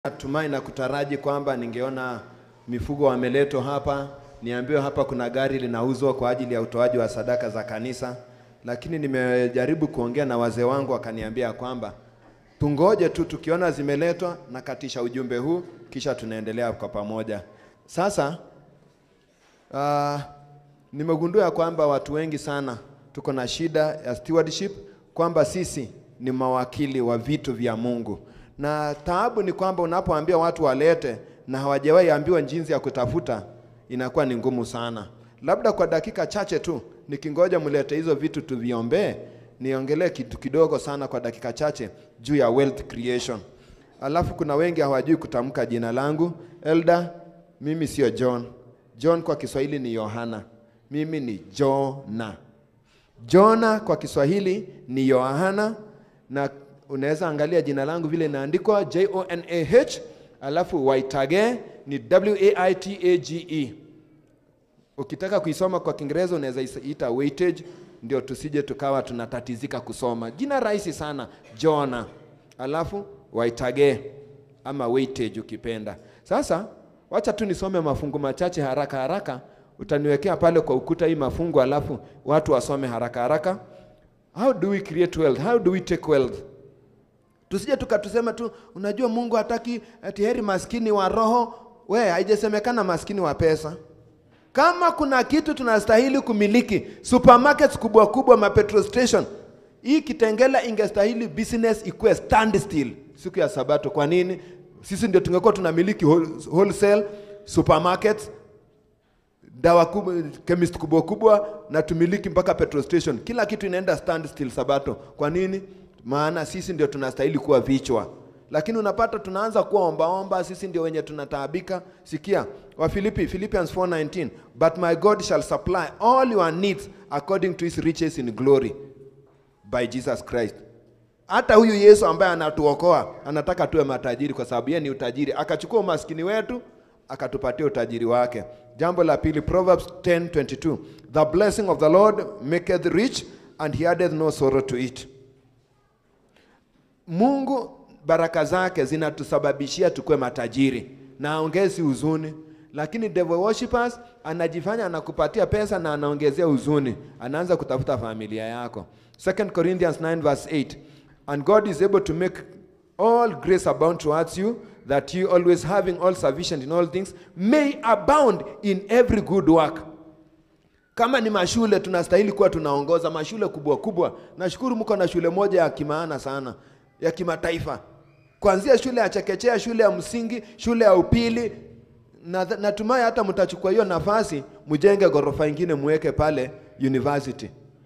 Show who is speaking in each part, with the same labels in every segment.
Speaker 1: Natumai na kutaraji kwamba ningeona mifugo wameletwa hapa, niambiwe hapa kuna gari linauzwa kwa ajili ya utoaji wa sadaka za kanisa, lakini nimejaribu kuongea na wazee wangu wakaniambia kwamba tungoje tu, tukiona zimeletwa na katisha ujumbe huu, kisha tunaendelea kwa pamoja. Sasa uh, nimegundua ya kwamba watu wengi sana tuko na shida ya stewardship, kwamba sisi ni mawakili wa vitu vya Mungu na taabu ni kwamba unapoambia watu walete na hawajawahi ambiwa jinsi ya kutafuta, inakuwa ni ngumu sana. Labda kwa dakika chache tu nikingoja mlete hizo vitu tuviombee, niongelee kitu kidogo sana kwa dakika chache juu ya wealth creation. Alafu kuna wengi hawajui kutamka jina langu Elda. Mimi sio John. John kwa Kiswahili ni Yohana, mimi ni Jona. Jona kwa Kiswahili ni Yohana na unaweza angalia jina langu vile inaandikwa J O N A H, alafu Waitage ni W A I T A G E. Ukitaka kuisoma kwa Kiingereza unaweza ita weightage, ndio tusije tukawa tunatatizika kusoma. Jina rahisi sana Jona, alafu Waitage ama weightage ukipenda. Sasa wacha tu nisome mafungu machache haraka haraka, utaniwekea pale kwa ukuta hii mafungu, alafu watu wasome haraka haraka. How do we create wealth? How do we take wealth? Tusije tukatusema tu, unajua Mungu hataki ati heri maskini wa roho. We, haijasemekana maskini wa pesa. Kama kuna kitu tunastahili kumiliki, supermarkets kubwa kubwa, ma petrol station, hii Kitengela ingestahili business ikuwe stand still siku ya Sabato. Kwa nini? Sisi ndio tungekuwa tunamiliki wholesale supermarkets, dawa kubwa, chemist kubwa kubwa, na tumiliki mpaka petrol station. Kila kitu inaenda stand still Sabato. Kwa nini? maana sisi ndio tunastahili kuwa vichwa, lakini unapata tunaanza kuwa ombaomba, sisi ndio wenye tunataabika. Sikia wa Filipi, Philippians 4:19, but my God shall supply all your needs according to his riches in glory by Jesus Christ. Hata huyu Yesu ambaye anatuokoa anataka tuwe matajiri, kwa sababu yeye ni utajiri, akachukua umaskini wetu akatupatia utajiri wake. Jambo la pili, Proverbs 10:22, the blessing of the Lord maketh rich and he addeth no sorrow to it. Mungu baraka zake zinatusababishia tukue matajiri na aongezi huzuni, lakini devil worshippers anajifanya anakupatia pesa na anaongezea huzuni, anaanza kutafuta familia yako. 2 Corinthians 9 verse 8, and God is able to make all grace abound towards you that you always having all sufficient in all things may abound in every good work. Kama ni mashule tunastahili kuwa tunaongoza mashule kubwa kubwa. Nashukuru mko na shule moja ya kimaana sana ya kimataifa, kuanzia shule ya chekechea, shule ya msingi, shule ya upili. Na natumai hata mtachukua hiyo nafasi mjenge ghorofa ingine muweke pale university.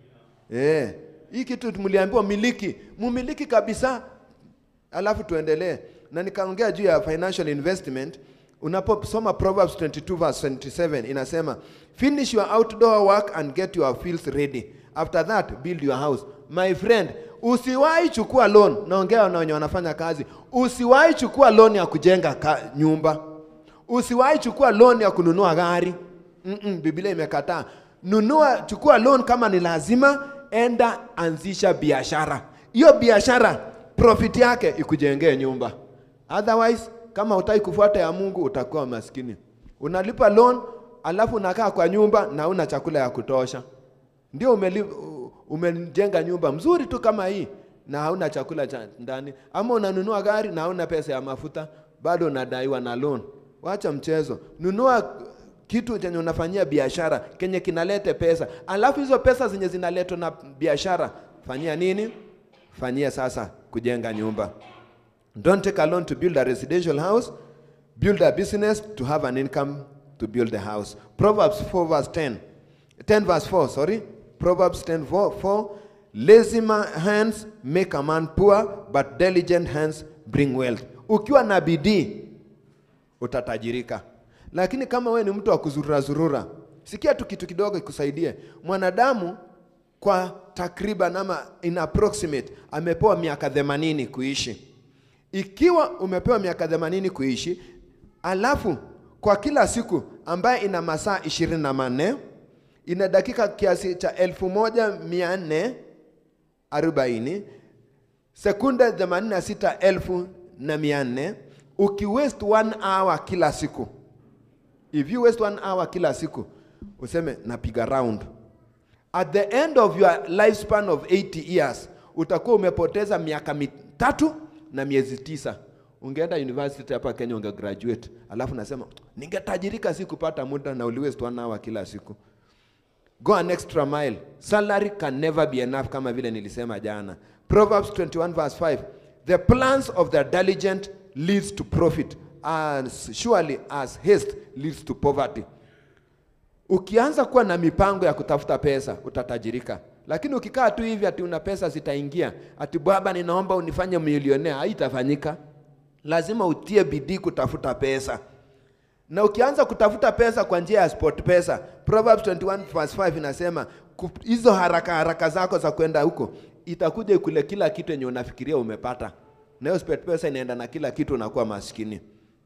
Speaker 1: Eh, hii kitu mliambiwa miliki, mumiliki kabisa, alafu tuendelee. Na nikaongea juu ya financial investment. Unaposoma Proverbs 22 verse 27 inasema, finish your outdoor work and get your fields ready, after that build your house. My friend, Usiwahi chukua loan, naongea na wenye wanafanya kazi. Usiwahi chukua loan ya kujenga ka, nyumba. Usiwahi chukua loan ya kununua gari. Mm -mm, Biblia imekataa. Nunua, chukua loan kama ni lazima, enda anzisha biashara. Hiyo biashara profit yake ikujengee nyumba. Otherwise, kama hutaki kufuata ya Mungu utakuwa maskini. Unalipa loan alafu unakaa kwa nyumba na una chakula ya kutosha, ndio umelipa umejenga nyumba mzuri tu kama hii na hauna chakula cha ndani, ama unanunua gari na hauna pesa ya mafuta, bado unadaiwa na loan. Wacha mchezo, nunua kitu chenye unafanyia biashara kenye kinalete pesa, alafu hizo pesa zenye zinaletwa na biashara fanyia nini? Fanyia sasa kujenga nyumba. Don't take a loan to build a residential house, build a business to have an income to build the house. Proverbs 4 verse 10, 10 verse 4, sorry Proverbs 10 4, 4 lazy hands make a man poor but diligent hands bring wealth. Ukiwa na bidii utatajirika, lakini kama we ni mtu wa kuzurura zurura, sikia tu kitu kidogo ikusaidie. Mwanadamu kwa takriban ama in approximate amepewa miaka 80 kuishi. Ikiwa umepewa miaka 80 kuishi, alafu kwa kila siku ambaye ina masaa ishirini na manne ina dakika kiasi cha elfu moja mia nne arobaini sekunde themanini na sita elfu na mia nne uki waste one hour kila siku if you waste one hour kila siku useme napiga round at the end of your lifespan of 80 years utakuwa umepoteza miaka mitatu na miezi tisa ungeenda university hapa kenya unge graduate alafu nasema ningetajirika si kupata muda na uliwaste one hour kila siku go an extra mile salary can never be enough kama vile nilisema jana proverbs 21 verse 5 the plans of the diligent leads to profit as surely as haste leads to poverty ukianza kuwa na mipango ya kutafuta pesa utatajirika lakini ukikaa tu hivi ati una pesa zitaingia ati baba ninaomba unifanye milionea haitafanyika lazima utie bidii kutafuta pesa na ukianza kutafuta pesa kwa njia ya sport pesa proverbs 21 verse 5 inasema ku- hizo haraka haraka zako za kwenda huko itakuja ikule kila kitu yenye unafikiria umepata na hiyo sport pesa inaenda na kila kitu unakuwa maskini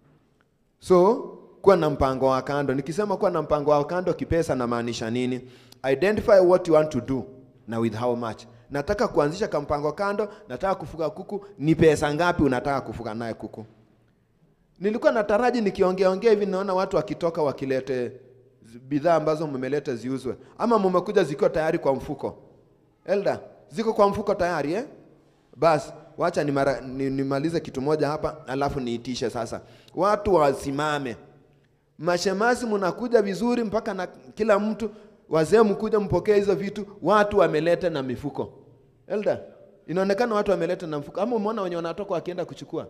Speaker 1: so kuwa na mpango wa kando nikisema kuwa na mpango wa kando kipesa namaanisha nini identify what you want to do na with how much nataka kuanzisha kampango kando nataka kufuga kuku ni pesa ngapi unataka kufuga naye kuku nilikuwa nataraji nikiongeaongea hivi naona watu wakitoka wakilete zi- bidhaa ambazo mmeleta ziuzwe ama mmekuja zikiwa tayari kwa mfuko elda ziko kwa mfuko tayari eh? basi wacha nimara- ni- nimalize kitu moja hapa alafu niitishe sasa watu wasimame mashemasi mnakuja vizuri mpaka na kila mtu wazee mkuja mpokee hizo vitu watu wameleta na mifuko elda inaonekana watu wameleta na mfuko ama umeona wenye wanatoka wakienda kuchukua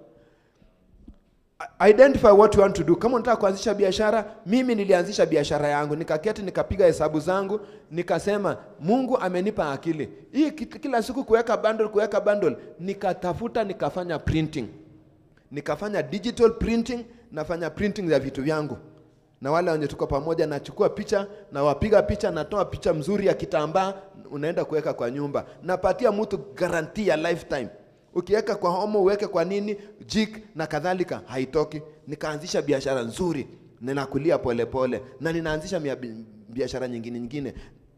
Speaker 1: identify what you want to do kama unataka kuanzisha biashara mimi nilianzisha biashara yangu nikaketi nikapiga hesabu zangu nikasema mungu amenipa akili hii kit- kila siku kuweka bundle kuweka bundle nikatafuta nikafanya printing nikafanya digital printing nafanya printing ya vitu vyangu na wale wenye tuko pamoja nachukua picha na wapiga picha natoa picha mzuri ya kitambaa unaenda kuweka kwa nyumba napatia mtu guarantee ya lifetime ukiweka kwa homo uweke kwa nini jik na kadhalika haitoki nikaanzisha biashara nzuri ninakulia polepole na ninaanzisha mia- bi- biashara nyingine nyingine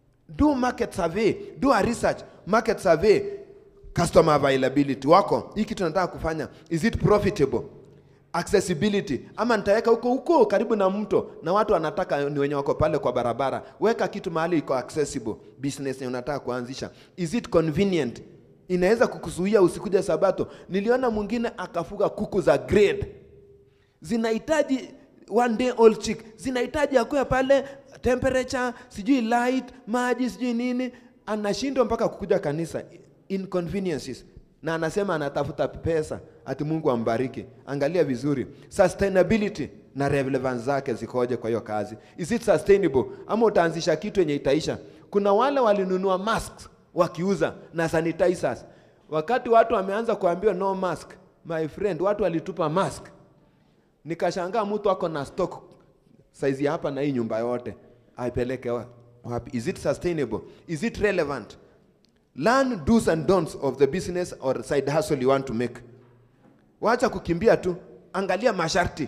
Speaker 1: do market survey do a research market survey customer availability wako hii kitu nataka kufanya is it profitable accessibility ama nitaweka huko huko karibu na mto na watu wanataka ni wenye wako pale kwa barabara weka kitu mahali iko accessible business yenye unataka kuanzisha is it convenient inaweza kukuzuia usikuja sabato niliona mwingine akafuga kuku za grade zinahitaji one day old chick zinahitaji akuya pale temperature sijui light maji sijui nini anashindwa mpaka kukuja kanisa inconveniences na anasema anatafuta pesa ati mungu ambariki angalia vizuri sustainability na relevance zake zikoje kwa hiyo kazi is it sustainable ama utaanzisha kitu yenye itaisha kuna wale walinunua masks wakiuza na sanitizers wakati watu wameanza kuambiwa no mask my friend watu walitupa mask nikashangaa mtu ako na stock saizi ya hapa na hii nyumba yote aipeleke wa- wapi is it sustainable is it relevant learn do's and don'ts of the business or side hustle you want to make wacha kukimbia tu angalia masharti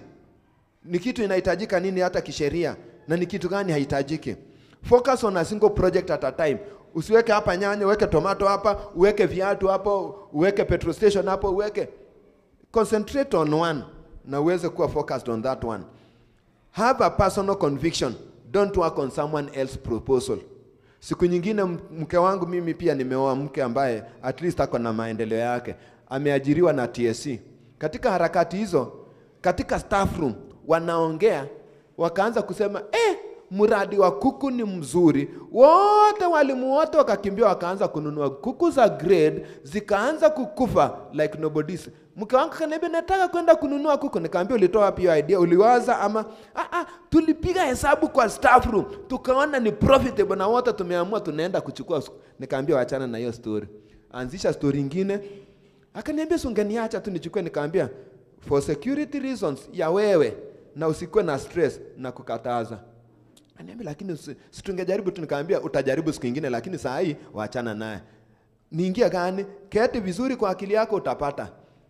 Speaker 1: ni kitu inahitajika nini hata kisheria na ni kitu gani haihitajiki focus on a single project at a time usiweke hapa nyanya uweke tomato hapa uweke viatu hapo uweke petrol station hapo uweke concentrate on one na uweze kuwa focused on that one have a personal conviction don't work on someone else proposal siku nyingine m- mke wangu mimi pia nimeoa mke ambaye at least ako na maendeleo yake ameajiriwa na tsc katika harakati hizo katika staff room wanaongea wakaanza kusema eh, mradi wa kuku ni mzuri wote walimu wote wakakimbia wakaanza kununua kuku za grade zikaanza kukufa like nobody's mke wangu kaniambia nataka kwenda kununua kuku nikaambia ulitoa wapi hiyo idea uliwaza ama ah, ah, tulipiga hesabu kwa staff room tukaona ni profitable na wote tumeamua tunaenda kuchukua siku." nikaambia wachana na hiyo story anzisha story ingine akaniambia si ungeniacha tu nichukue nikaambia for security reasons ya wewe na usikuwe na stress na kukataza Aniambia lakini usi- si tungejaribu tu nikaambia utajaribu siku ingine lakini saa hii waachana naye. Niingia gani? Keti vizuri kwa akili yako utapata.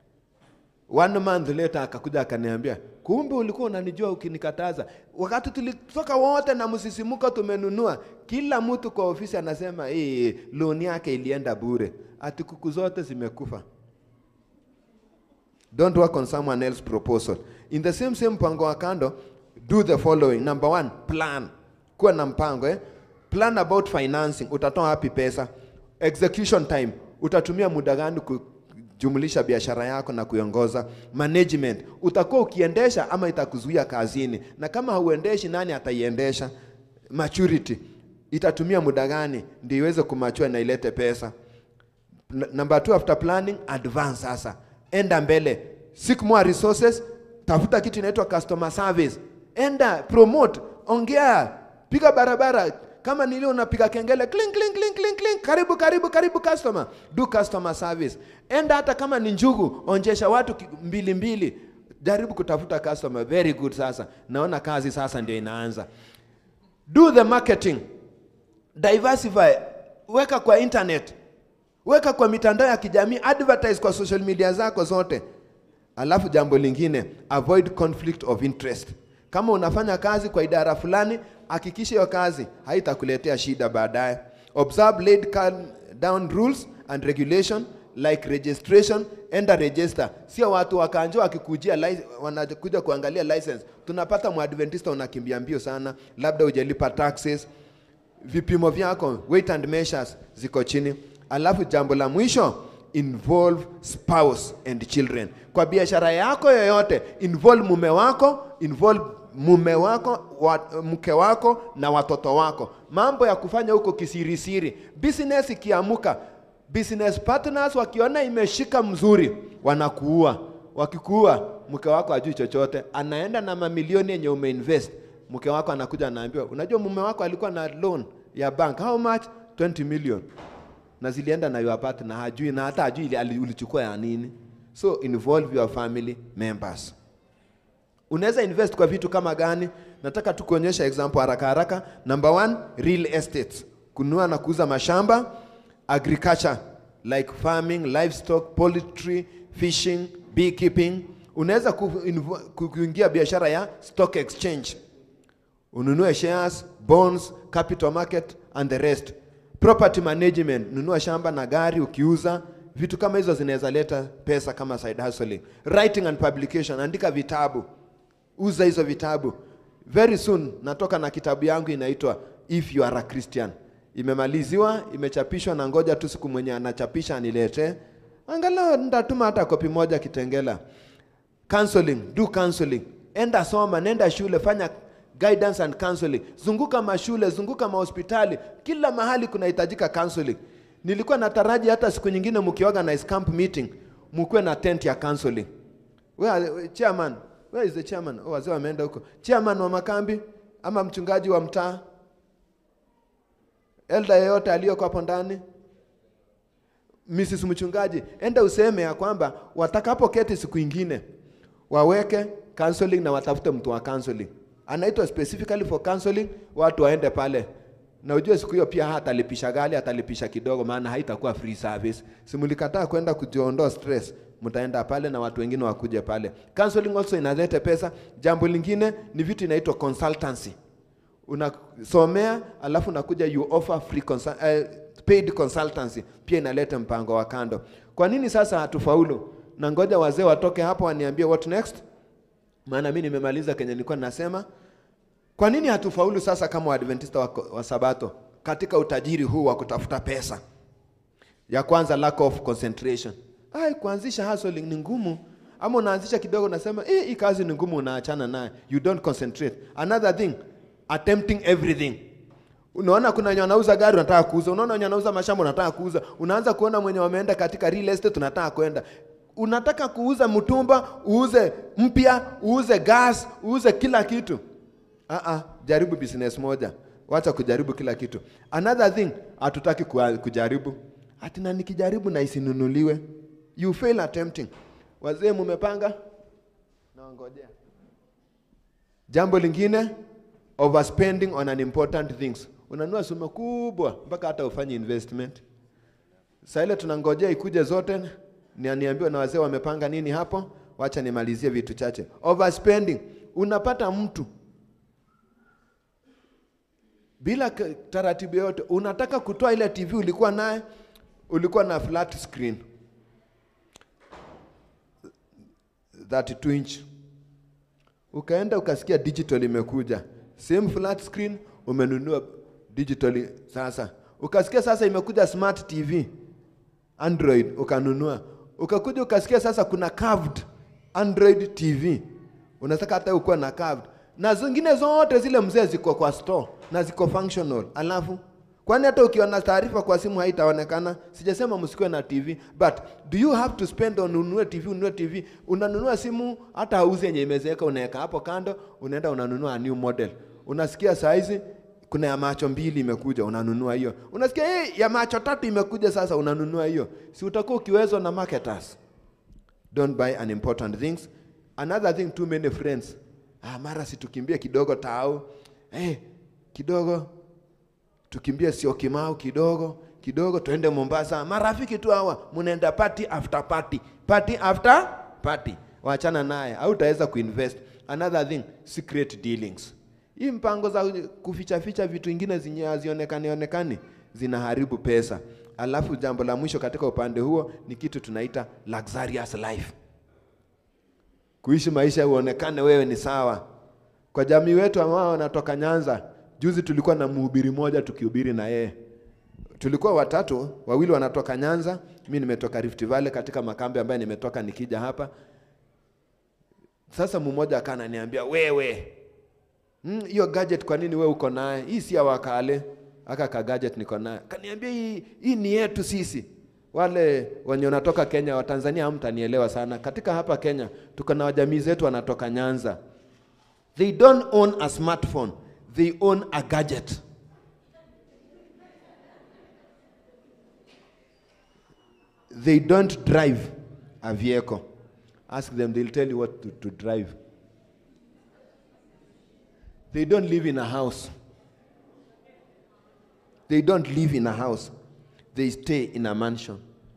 Speaker 1: One month later akakuja akaniambia, kumbe ulikuwa unanijua ukinikataza. Wakati tulitoka wote na msisimuko tumenunua, kila mtu kwa ofisi anasema eh, loan yake ilienda bure, ati kuku zote zimekufa. don't work on someone else proposal in the same same mpango wa kando do the following number one plan kuwa na mpango eh? plan about financing utatoa wapi pesa execution time utatumia muda gani kujumlisha biashara yako na kuiongoza management utakuwa ukiendesha ama itakuzuia kazini na kama hauendeshi nani ataiendesha maturity itatumia muda gani ndio iweze kumachua na ilete pesa N- number two after planning advance sasa enda mbele seek more resources tafuta kitu inaitwa customer service enda promote ongea piga barabara kama nilio unapiga kengele clink, clink, clink, clink, clink. karibu karibu karibu customer do customer service enda hata kama ni njugu onjesha watu ki- mbili mbili jaribu kutafuta customer very good sasa naona kazi sasa ndio inaanza do the marketing diversify weka kwa internet weka kwa mitandao ya kijamii advertise kwa social media zako zote alafu jambo lingine avoid conflict of interest kama unafanya kazi kwa idara fulani hakikisha hiyo kazi haitakuletea shida baadaye observe laid ca- down rules and regulation like registration enda register sio watu wakanja wakikujia li- wanakuja kuangalia license tunapata mwadventista unakimbia mbio sana labda hujalipa taxes vipimo vyako weight and measures ziko chini alafu jambo la mwisho involve spouse and children kwa biashara yako yoyote involve mume wako involve mume wako wa, mke wako na watoto wako mambo ya kufanya huko kisirisiri business ikiamuka business partners wakiona imeshika mzuri wanakuua wakikuua mke wako ajui chochote anaenda na mamilioni yenye umeinvest mke wako anakuja anaambiwa unajua mume wako alikuwa na loan ya bank how much 20 million na zilienda na your partner hajui na hata hajui ili- ali- ulichukua ya nini so involve your family members unaweza invest kwa vitu kama gani nataka tu kuonyesha example haraka haraka number one real estate kununua na kuuza mashamba agriculture like farming livestock poultry fishing beekeeping unaweza ku- invo- ku- kuingia biashara ya stock exchange ununue shares bonds capital market and the rest property management nunua shamba na gari ukiuza vitu kama hizo zinaweza leta pesa kama side hustling writing and publication andika vitabu uza hizo vitabu very soon natoka na kitabu yangu inaitwa if you are a christian imemaliziwa imechapishwa na ngoja tu siku mwenye anachapisha aniletee angalau nitatuma hata kopi moja kitengela counseling do counseling enda soma nenda shule fanya guidance and counseling zunguka mashule zunguka mahospitali kila mahali kunahitajika counseling nilikuwa nataraji hata siku nyingine mkiorganize camp meeting mkuwe na tent ya counseling where, where, chairman where is the chairman oh, wazee wameenda huko chairman wa makambi ama mchungaji wa mtaa elda yeyote aliyoko hapo ndani Mrs. Mchungaji, enda useme ya kwamba watakapoketi siku ingine waweke counseling na watafute mtu wa counseling. Anaitwa specifically for counseling, watu waende pale. Na ujue siku hiyo pia hatalipisha gali, atalipisha kidogo maana haitakuwa free service. Simulikataa kwenda kujiondoa stress, mtaenda pale na watu wengine wakuje pale. Counseling also inaleta pesa. Jambo lingine ni vitu inaitwa consultancy unasomea alafu unakuja you offer free consul uh, paid consultancy pia inaleta mpango wa kando kwa nini sasa hatufaulu na ngoja wazee watoke hapo waniambie what next maana mi nimemaliza kenye nilikuwa ninasema kwa nini hatufaulu sasa kama waadventista wa, wa sabato katika utajiri huu wa kutafuta pesa ya kwanza lack of concentration ai kuanzisha hustling ni ngumu ama unaanzisha kidogo unasema eh hii kazi ni ngumu unaachana naye you don't concentrate another thing attempting everything unaona kuna wenye wanauza gari unataka kuuza unaona wenye wanauza mashamba unataka kuuza unaanza kuona mwenye wameenda katika real estate unataka kwenda unataka kuuza mtumba uuze mpya uuze gas uuze kila kitu uh-uh, jaribu business moja wacha kujaribu kila kitu another thing hatutaki kua- kujaribu ati na nikijaribu na isinunuliwe you fail attempting wazee mumepanga naongojea jambo lingine overspending on unimportant things unanua sumo kubwa mpaka hata ufanye investment saa ile tunangojea ikuje zote ni niambiwa na wazee wamepanga nini hapo wacha nimalizie vitu chache overspending unapata mtu bila k- taratibu yote unataka kutoa ile tv ulikuwa naye ulikuwa na flat screen 32 inch ukaenda ukasikia digital imekuja same flat screen umenunua digital sasa ukasikia sasa imekuja smart tv android ukanunua ukakuja ukasikia sasa kuna curved android tv unataka hata ukuwa na curved na zingine zote zile mzee ziko kwa store na ziko functional alafu kwani hata ukiona taarifa kwa simu haitaonekana sijasema msikuwe na tv but do you have to spend on ununue tv ununue tv unanunua simu hata hauzi yenye imezeeka unaweka hapo kando unaenda unanunua a new model unasikia saizi kuna ya macho mbili imekuja unanunua hiyo unasikia hey, ya macho tatu imekuja sasa unanunua hiyo si utakuwa ukiwezwa na marketers don't buy unimportant things another thing too many friends ah, mara si tukimbie kidogo tau hey, kidogo tukimbie sio kimau kidogo kidogo tuende mombasa marafiki tu hawa mnaenda party after party party after party wachana naye au utaweza kuinvest another thing secret dealings hii mpango za kuficha ficha vitu ingine zenye hazionekani onekani zinaharibu pesa alafu jambo la mwisho katika upande huo ni kitu tunaita luxurious life kuishi maisha uonekane wewe ni sawa kwa jamii wetu ambao wanatoka nyanza juzi tulikuwa na mhubiri moja tukihubiri na yeye tulikuwa watatu wawili wanatoka nyanza mi nimetoka rift valley katika makambi ambayo nimetoka nikija hapa sasa mmoja akananiambia wewe hiyo mm, gadget kwa nini we uko naye hii si ya wakale aka ka gadget niko naye kaniambia hii, hii ni yetu sisi wale wenye wanatoka kenya watanzania hamtanielewa sana katika hapa kenya tuko na wajamii zetu wanatoka nyanza they don't own a smartphone they own a gadget they don't drive a vehicle ask them they'll tell you what to, to drive they don't live in a house they don't live in a house they stay in a mansion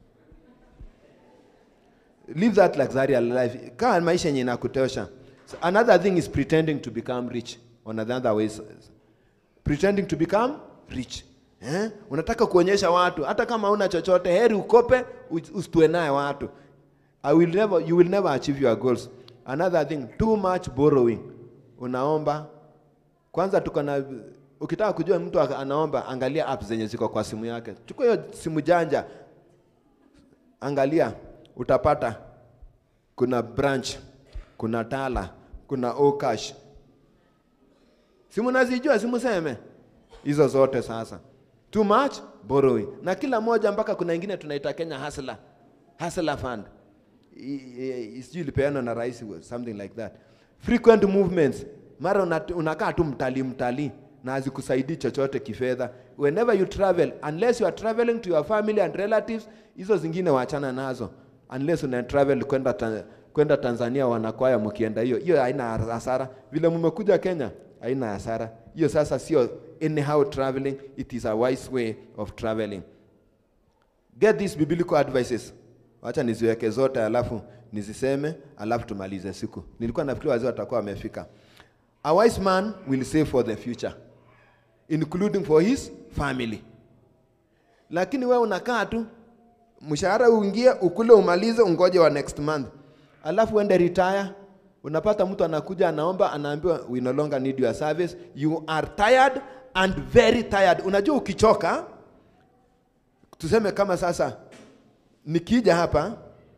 Speaker 1: live that luxurious life kaa maisha yenye inakutosha so another thing is pretending to become rich on another ways pretending to become rich eh? unataka kuonyesha watu hata kama una chochote heri ukope usitue naye watu I will never, you will never achieve your goals another thing too much borrowing unaomba kwanza tuko na ukitaka kujua mtu anaomba angalia apps zenye ziko kwa simu yake chukua hiyo simu janja angalia utapata kuna branch kuna tala kuna okash simu nazijua simu seme hizo zote sasa too much borrowing na kila moja mpaka kuna ingine tunaita kenya hasla hasla fund sijui ilipeanwa na rais something like that frequent movements mara unakaa tu mtalii mtalii na hazikusaidii chochote kifedha whenever you travel unless you are traveling to your family and relatives hizo zingine waachana nazo unless una travel kwenda ta, kwenda tanzania wanakwaya mkienda hiyo hiyo haina hasara vile mmekuja kenya haina hasara hiyo sasa sio anyhow traveling it is a wise way of traveling get these biblical advices wacha niziweke zote alafu niziseme alafu tumalize siku nilikuwa nafikiri wazee watakuwa wamefika a wise man will save for the future including for his family lakini wewe unakaa tu mshahara uingie ukule umalize ungoje wa next month alafu uende retire unapata mtu anakuja anaomba anaambiwa we no longer need your service you are tired and very tired unajua ukichoka tuseme kama sasa nikija hapa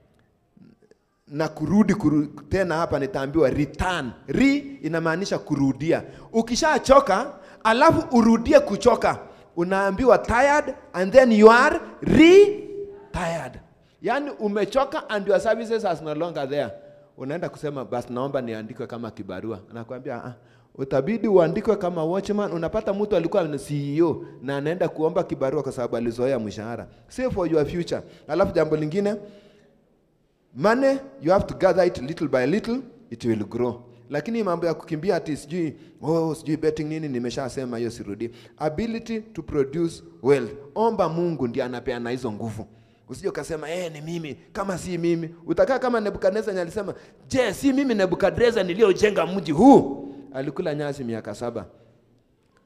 Speaker 1: na kurudi kuru, tena hapa nitaambiwa return re inamaanisha kurudia ukishachoka alafu urudie kuchoka unaambiwa tired and then you are re tired yaani umechoka and your services are no longer there unaenda kusema basi naomba niandikwe kama kibarua anakuambia ah, utabidi uandikwe kama watchman unapata mtu alikuwa ni ceo na anaenda kuomba kibarua kwa sababu alizoea mshahara save for your future alafu jambo lingine money you have to gather it little by little it will grow lakini mambo ya kukimbia ati sijui oh, sijui betting nini nimeshasema hiyo sirudi ability to produce wealth omba mungu ndiye anapeana hizo nguvu usije ukasema eh, ni mimi kama si mimi utakaa kama nebukadnezar alisema je si mimi nebukadnezar niliyojenga mji huu alikula nyasi miaka saba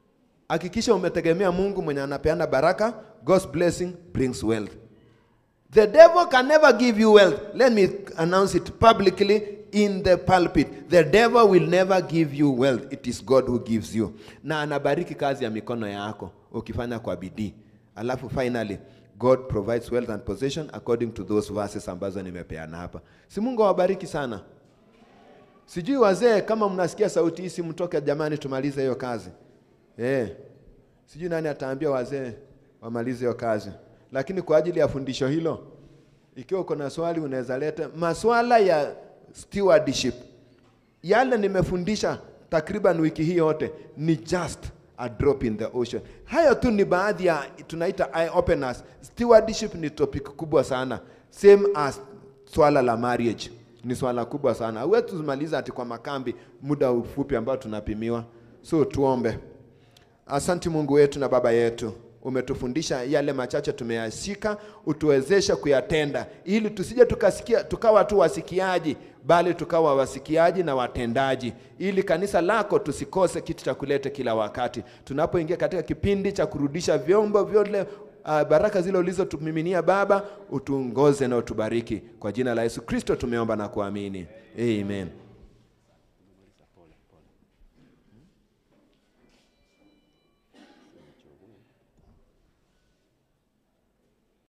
Speaker 1: hakikisha umetegemea mungu mwenye anapeana baraka god's blessing brings wealth The devil can never give you wealth. Let me announce it publicly in the pulpit. The devil will never give you wealth. It is God who gives you. Na anabariki kazi ya mikono yako ukifanya kwa bidii. Alafu finally God provides wealth and possession according to those verses ambazo nimepeana hapa. Si Mungu awabariki sana. Sijui wazee kama mnasikia sauti hii, si mtoke jamani, tumalize hiyo kazi eh. Sijui nani ataambia wazee wamalize hiyo kazi, lakini kwa ajili ya fundisho hilo, ikiwa uko na swali unaweza leta maswala ya stewardship. Yale nimefundisha takriban wiki hii yote ni just a drop in the ocean. Hayo tu ni baadhi ya tunaita eye openers. Stewardship ni topic kubwa sana, same as swala la marriage ni swala kubwa sana. Hauwezi tumaliza ati kwa makambi muda ufupi ambao tunapimiwa. So tuombe. Asante Mungu wetu na Baba yetu, umetufundisha yale machache tumeyashika, utuwezeshe kuyatenda, ili tusije tukasikia tukawa tu wasikiaji, bali tukawa wasikiaji na watendaji, ili kanisa lako tusikose kitu cha kuleta kila wakati tunapoingia katika kipindi cha kurudisha vyombo vyote Uh, baraka zile ulizotumiminia Baba, utuongoze na utubariki. Kwa jina la Yesu Kristo tumeomba na kuamini, amen.